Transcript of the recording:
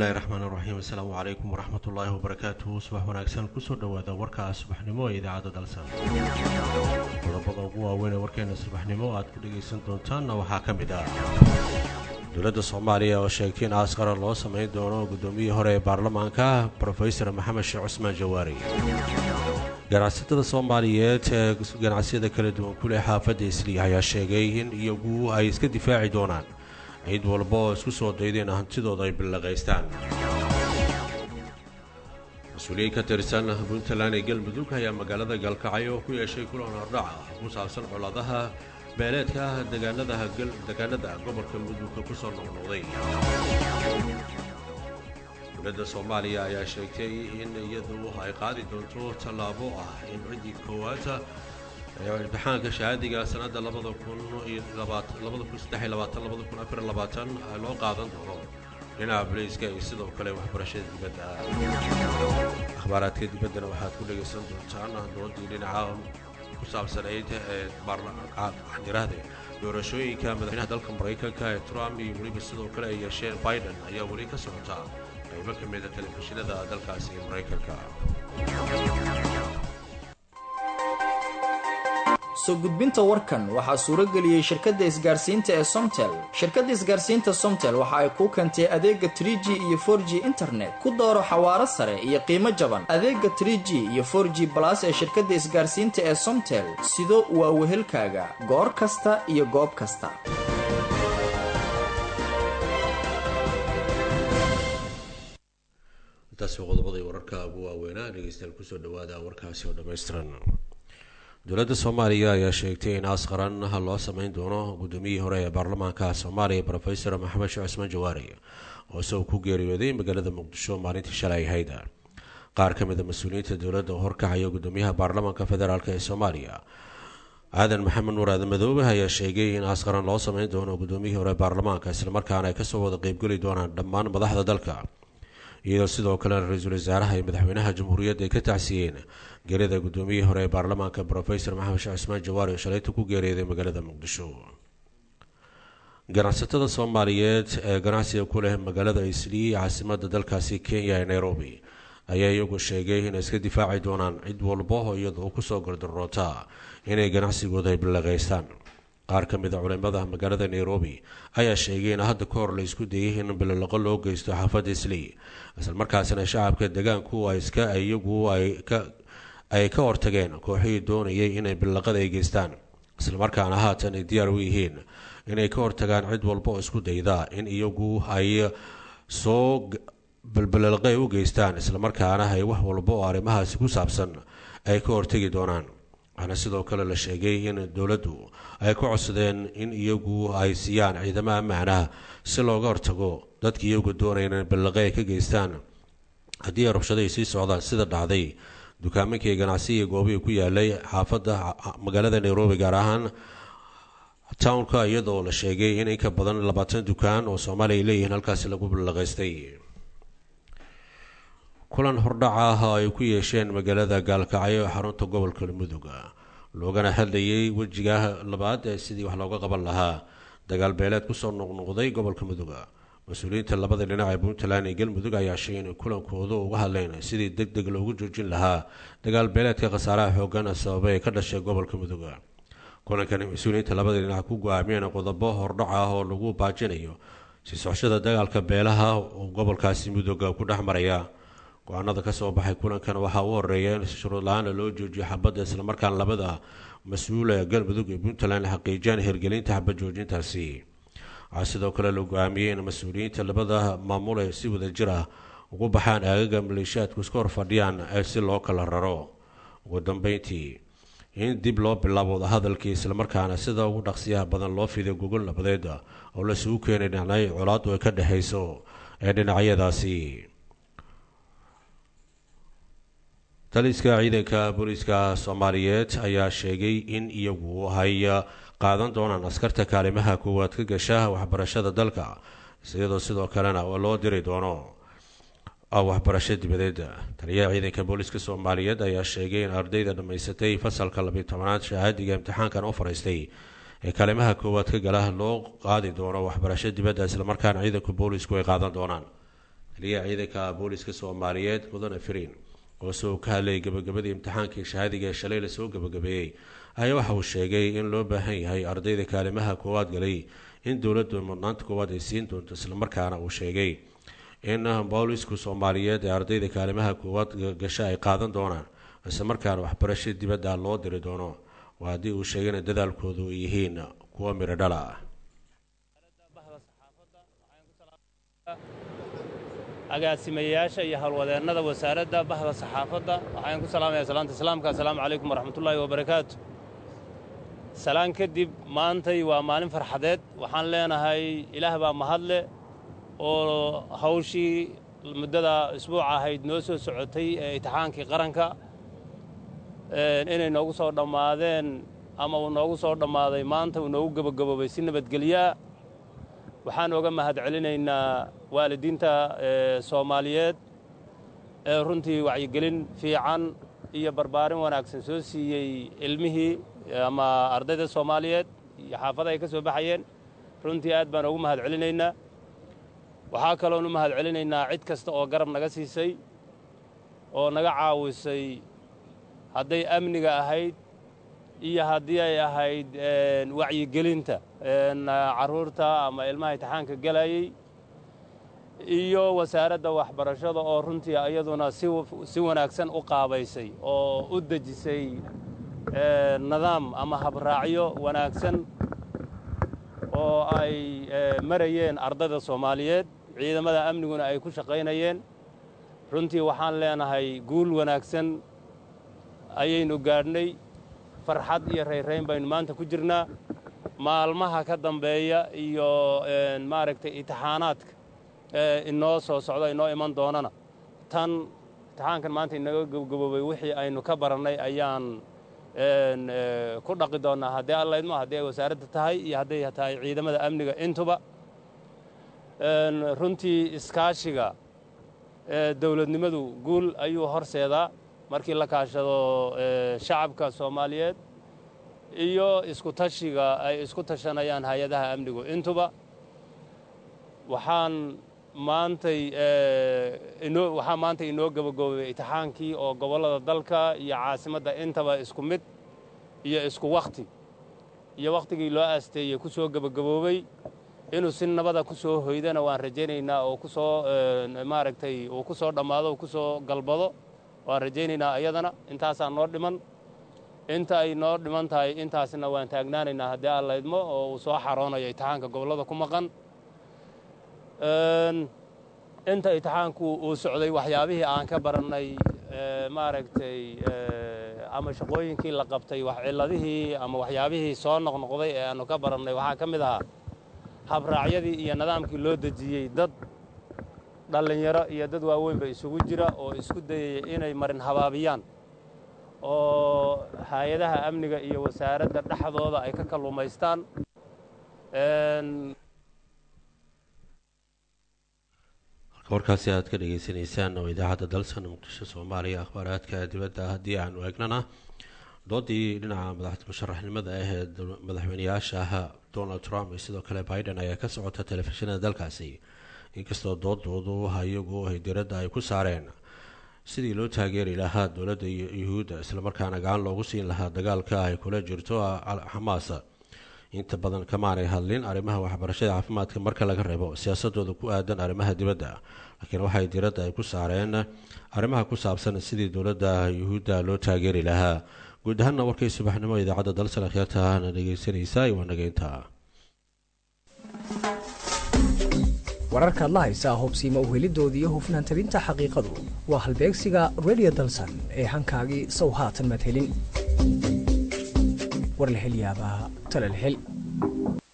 bismillahi raxmaan iraxiim assalaamu calaykum waraxmat ullaahi wabarakaatuhu subax wanaagsan kusoo dhowaada warka subaxnimo ee idaacadda dalsan qodobada ugu waaweyn ee warkeena subaxnimo aad ku dhegaysan doontaanna waxaa ka mid ah dowladda soomaaliya oo sheegtay in askara loo samayn doono guddoomiyihii hore ee baarlamaanka brofesor maxamed sheekh cusmaan jawaari ganacsatada soomaaliyeed ee ganacsiyada kala duwan ku leh xaafadda isliya ayaa sheegay in iyagu ay iska difaaci doonaan cid walba oo isku soo daydeen hantidooda ay billaqaystaan mas-uuliyiin ka tirsan puntland ee galmudug ayaa magaalada galkacyo ku yeeshay kulan hordhaca ku saabsan colaadaha beeleedka ah degaanada gobolka mudugka ku soo noqnoqday dowladda soomaaliya ayaa sheegtay in iyadu ay qaadi doonto tallaabo ah in ciddii koowaad imtixaanka shahaadiga sanadda labada kun labada kun saddexiy labaatan labada kun afar labaatan loo qaadan doono dhinaca boliiska iyo sidoo kale waxbarashada dibadda akhbaaraadka dibaddana waxaad ku dhegaysan doontaan doodii dhinaca ku saabsanayd ee baarlaxdirahde doorashooyinka madaxweynaha dalka maraykanka ee trump iyo weliba sidoo kale ay yeesheen biden ayaa weli ka socota qaybo ka mida telefishinada dalkaasi ee maraykanka soo gudbinta warkan waxaa suuro geliyey shirkadda isgaarsiinta ee somtel shirkadda isgaarsiinta somtel waxa ay kuu keentay adeega tr g iyo for g internet ku dooro xawaaro sare iyo qiimo jaban adeega tr g iyo for g balas ee shirkadda isgaarsiinta ee somtel sido waa wehelkaaga goor kasta iyo goob kasta intaasi qodobadii wararka ugu waaweynaa dhegeystayaal kusoo dhawaada warkaasi oo dhammaystiran dowladda soomaaliya ayaa sheegtay in aas qaran loo sameyn doono guddoomiyihii hore ee baarlamaanka soomaaliya brofesor maxamed sheekh cusmaan jawaari oo isagu ku geeriyooday magaalada muqdisho maalintii shalay ahayd qaar ka mid a mas-uuliyiinta dowladda oo horkacaya guddoomiyaha baarlamaanka federaalk ee soomaaliya aadan maxamed nuur aadan madoobe ayaa sheegay in aas qaran loo sameyn doono guddoomiyihii hore ee baarlamaanka islamarkaana ay kasoo wada qeybgeli doonaan dhammaan madaxda dalka iyadoo sidoo kale ra-iisul wasaaraha iyo madaxweynaha jamhuuriyadda ay ka tacsiyeen geerida guddoomiyihii hore ee baarlamaanka brofesor maxamed sheekh cusmaan jawaari oo shalayta ku geeriyooday magaalada muqdisho ganacsatada soomaaliyeed ee ganacsiga ku leh magaalada islii caasimada dalkaasi kenya ee nairobi ayaa iyagu sheegay inay iska difaaci doonaan cid walba oo iyadoo kusoo gardaroota inay ganacsigooda ay billaqaystaan qaar ka mid a culimada magaalada nairobi ayaa sheegay in hadda ka hor la isku dayay in bilolaqo loo geysto xaafadda islii islamarkaasina shacabka deegaanku iska iyagu ay ka hortageen kooxihii doonayay inay bilaqada ay geystaan islamarkaana haatan ay diyaar u yihiin inay ka hortagaan cid walba oo isku dayda in iyagu ay soo bilbilaqay u geystaan islamarkaana ay wax walba oo arrimahaasi ku saabsan ay ka hortagi doonaan waxaana sidoo kale la sheegay in dowladdu ay ku codsadeen in iyagu ay siiyaan ciidamo ammaanah si looga hortago dadka iyagu doonaya in billaqe ay ka geystaan haddii ay rabshadaay sii socdaan sida dhacday dukaaminkii ganacsiga goobihii ku yaalay xaafadda magaalada nairobi gaar ahaan townka iyadoo la sheegay in inka badan labaatan dukaan oo soomaaliya ay leeyihiin halkaasi lagu billaqaystay kulan hordhaca ah oo ay ku yeesheen magaalada gaalkacyo ee xarunta gobolka mudug loogana hadlayay wejiga labaad ee sidii wax looga qaban lahaa dagaal beeleed kusoo noqnoqday gobolka mudug mas-uuliyiinta labada dhinac ee puntland iyo galmudug ayaa sheegay inay kulankooda uga hadleen sidii deg deg loogu joojin lahaa dagaal beeleedka khasaaraha xoogan sababay ee ka dhashay gobolka mudug kulankani mas-uuliyiinta labada dhinac ku go-aamiyeen qodobo hordhac ah oo lagu baajinayo sii socoshada dagaalka beelaha oo gobolkaasi mudug ku dhex maraya go-aanada kasoo baxay kulankan waxaa u horeeya in shuruud la-aana loo joojiyo xabadda islamarkaan labada mas-uul ee galmudug iyo puntland xaqiijiyaan hirgelinta xabad joojintaasi waxaa sidoo kale la go-aamiyey in mas-uuliyiinta labada maamul ee si wada jir ah ugu baxaan aagaga maleeshiyaadku iska hor fadhiyaan ee si loo kala raro ugu dambeyntii in dib loo bilaabo wadahadalkii islamarkaana sida ugu dhaqsiyaha badan loo fiday gogol nabadeed oo laisugu keenay dhinacyo colaadu ay ka dhexayso ee dhinacyadaasi taliska ciidanka booliiska soomaaliyeed ayaa sheegay in iyagu ay qaadan doonaan askarta kaalimaha koowaad ka gasha waxbarashada dalka iyadoo sidoo kalena loo diri doono waxbarasho dibadeed taliyaha ciidanka booliiska soomaaliyeed ayaa sheegay in ardayda dhammaysatay fasalka labiyi tobanaad shahaadiga imtixaankan u fariistay ee kaalimaha koowaad ka gala loo qaadi doono waxbarasho dibadda islamarkaana ciidanka boolisku ay qaadan doonaan taliyaha ciidanka booliska soomaaliyeed mudane firiin oo isagoo ka hadlayay gabagabadii imtixaankii shahaadiga ee shalay lasoo gabagabeeyey ayaa waxa uu sheegay in loo baahan yahay ardayda kaalimaha koowaad galay in dowladdu mudnaanta koowaad ay siin doonto islamarkaana uu sheegay in boolisku soomaaliyeed ee ardayda kaalimaha koowaad gasha ay qaadan doonaan islamarkaana waxbarasho dibadda loo diri doono waa haddii uu sheegay in dadaalkoodu ay yihiin kuwa midho dhala ah agaasimayaasha iyo howlwadeennada wasaaradda bahda saxaafadda waxaan ku salaamaya salaanta islaamka assalaamu calaykum waraxmatullaahi wabarakaatu salaan kadib maantay waa maalin farxadeed waxaan leenahay ilaah baa mahadle oo hawshii muddada isbuuca ahayd noo soo socotay ee imtixaankii qaranka inay noogu soo dhammaadeen ama uu noogu soo dhammaaday maanta uu noogu gebagaboobay si nabadgelyaa waxaan oga mahad celinaynaa waalidiinta soomaaliyeed ee runtii wacyigelin fiican iyo barbaarin wanaagsan soo siiyey ilmihii ama ardayda soomaaliyeed iyo xaafada ay ka soo baxayeen runtii aad baan ugu mahad celinaynaa waxaa kaloon u mahad celinaynaa cid kasta oo garab naga siisay oo naga caawisay hadday amniga ahayd iyo haddii ay ahayd wacyigelinta carruurta ama ilmaha imtixaanka gelayey iyo wasaaradda waxbarashada oo runtii iyaduna si wanaagsan u qaabaysay oo u dejisay nidaam ama habraacyo wanaagsan oo ay marayeen ardayda soomaaliyeed ciidamada amniguna ay ku shaqaynayeen runtii waxaan leenahay guul wanaagsan ayaynu gaadhnay farxad iyo rayrayn baynu maanta ku jirnaa maalmaha ka dambeeya iyo maaragtay imtixaanaadka inoo soo socdo inoo iman doonana tan imtixaankan maanta inaga gabgaboobay wixii aynu ka barannay ayaan ku dhaqi doonnaa haddii allaydmo haddii ay wasaaradda tahay iyo hadday tahay ciidamada amniga intuba runtii iskaashiga dowladnimadu guul ayuu horseedaa markii la kaashado shacabka soomaaliyeed iyo isku tashiga ay isku tashanayaan hay-adaha amnigu intuba waxaan maantay inoo waxaa maanta inoo gabagaboobay imtixaankii oo gobollada dalka iyo caasimadda intaba isku mid iyo isku wakhti iyo wakhtigii loo aasteeyey ku soo gebagaboobay inuu si nabada ku soo hoydana waan rajaynaynaa oo ku soo maaragtay uu ku soo dhammaado ku soo galbado waan rajaynaynaa iyadana intaasaa noo dhiman inta ay noo dhiman tahay intaasna waan taagnaanaynaa haddii aan laydmo oo uu soo xaroonayo imtixaanka gobollada ku maqan inta imtixaanku uu socday waxyaabihii aan ka barannay maaragtay ama shaqooyinkii la qabtay wax cilladihii ama waxyaabihii soo noqnoqday ee aannu ka barannay waxaa ka mid ahaa habraacyadii iyo nidaamkii loo dejiyey dad dhallinyaro iyo dad waaweynba isugu jira oo isku dayaya inay marin habaabiyaan oo hay-adaha amniga iyo wasaaradda dhexdooda ay ka kalluumaystaan warkaasi aad ka dhagaysanaysaan oo idaacadda dalsan muqdisho soomaaliya akhbaaraadka dibadda haddii aanu eegnana doodii dhinaca madax musharaxnimada ah ee madaxweyneyaasha donald trump iyo sidoo kale biden ayaa ka socota telefishinada dalkaasi inkastoo doodoodu iyagu ay diradda ay ku saareen sidii loo taageeri lahaa dowladda yuhuudda islamarkaana gacan loogu siin lahaa dagaalka ay kula jirto xamaas inta badan kamaanay hadlin arrimaha waxbarashada caafimaadka marka laga reebo siyaasadooda ku aadan arrimaha dibadda laakiin waxay diradda ay ku saareen arrimaha ku saabsan sidii dowladda yuhuudda loo taageeri lahaa guud ahaanna warkay subaxnimo idaacadda dalsan akhyaartana dhegeysanaysa waa nageynta wararkaad la haysaa hubsiima uhelidoodii iyo hufnaan tabinta xaqiiqadu waa halbeegsiga redio dalsan ee hankaagii sow haatan madhelin warlahelyaabaha talalhel